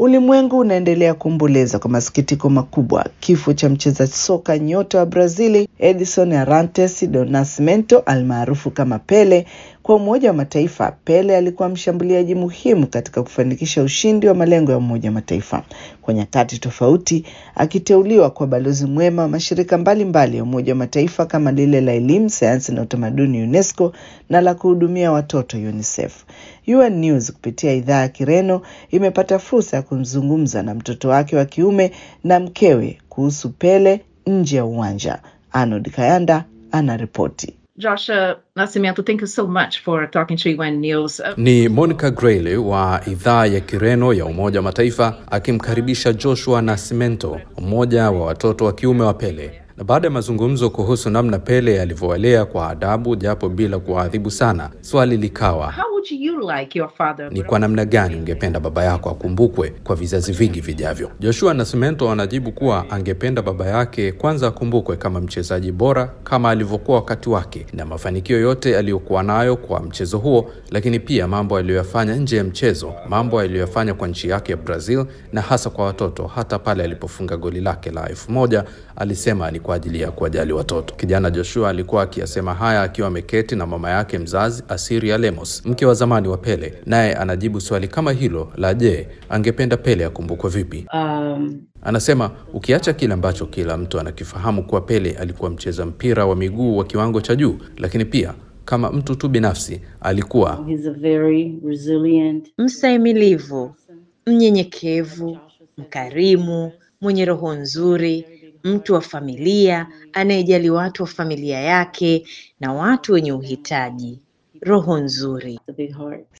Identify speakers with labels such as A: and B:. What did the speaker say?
A: Ulimwengu unaendelea kuomboleza kwa masikitiko makubwa kifo cha mcheza soka nyota wa Brazili Edson Arantes do Nascimento almaarufu kama Pele. Kwa Umoja wa Mataifa, Pele alikuwa mshambuliaji muhimu katika kufanikisha ushindi wa malengo ya Umoja wa Mataifa kwa nyakati tofauti, akiteuliwa kwa balozi mwema wa mashirika mbalimbali ya Umoja wa Mataifa kama lile la elimu, sayansi na utamaduni UNESCO na la kuhudumia watoto UNICEF. UN News kupitia idhaa ya Kireno imepata fursa ya kumzungumza na mtoto wake wa kiume na mkewe kuhusu Pele nje ya uwanja. Arnold Kayanda anaripoti.
B: Joshua Nascimento, thank you so much for talking to UN News. Uh,
C: Ni Monica Grayle wa idhaa ya Kireno ya Umoja wa Mataifa akimkaribisha Joshua Nascimento, mmoja wa watoto wa kiume wa Pele. Na baada ya mazungumzo kuhusu namna Pele alivyowalea kwa adabu japo bila kuwaadhibu sana, swali likawa
B: how would you like your father?
C: ni kwa namna gani ungependa baba yako akumbukwe kwa vizazi vingi vijavyo? Joshua Nascimento anajibu kuwa angependa baba yake kwanza akumbukwe kama mchezaji bora kama alivyokuwa wakati wake na mafanikio yote aliyokuwa nayo kwa mchezo huo, lakini pia mambo aliyoyafanya nje ya mchezo, mambo aliyoyafanya kwa nchi yake ya Brazil na hasa kwa watoto. Hata pale alipofunga goli lake la elfu moja alisema ni kwa ajili ya kuwajali watoto. Kijana Joshua alikuwa akiyasema haya akiwa ameketi na mama yake mzazi Asiria Lemos, mke wa zamani wa Pele, naye anajibu swali kama hilo la je, angependa Pele akumbukwe vipi?
D: Um,
C: Anasema ukiacha kile ambacho kila mtu anakifahamu kuwa Pele alikuwa mcheza mpira wa miguu wa kiwango cha juu, lakini pia kama mtu tu binafsi alikuwa
D: he's a very resilient.
E: mstahimilivu, mnyenyekevu, mkarimu, mwenye roho nzuri, mtu wa familia anayejali watu wa familia yake na watu wenye uhitaji. Roho nzuri.
D: a big heart.